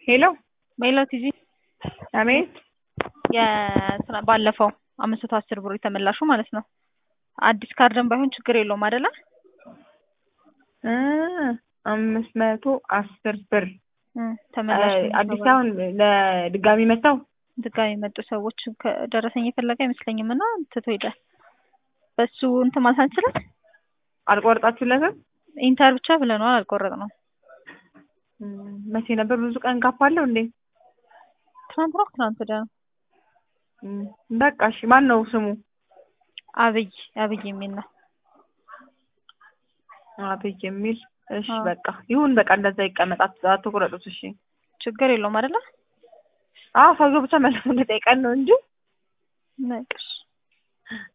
ሄሎ ሜላት ቲጂ አቤት የስራ ባለፈው አምስት መቶ አስር ብር የተመላሹ ማለት ነው። አዲስ ካርድን ባይሆን ችግር የለውም አይደለ? እ አምስት መቶ አስር ብር እ ተመላሽ እ አዲስ አሁን ለድጋሚ መጣው ድጋሚ የመጡ ሰዎች ከደረሰኝ የፈለገ አይመስለኝም እና ትቶ ሄዳል። በሱ እንትን ማለት አንችልም። አልቆረጣችሁለትም? ኢንተር ብቻ ብለነዋል፣ አልቆረጥነውም። እም፣ መቼ ነበር? ብዙ ቀን ጋፕ አለው እንዴ? ትናንት ነው ትናንት ወዲያ ነው። እም፣ በቃ እሺ። ማን ነው ስሙ? አብይ አብይ የሚል ነው። አብይ የሚል እሺ። አዎ። በቃ ይሁን፣ በቃ እንደዛ ይቀመጥ። አት- አትቁረጡት። እሺ። ችግር የለውም አይደለ? አዎ፣ ሰውዬው ብቻ መልሶ እንደጠይቀን ነው እንጂ ነቅሽ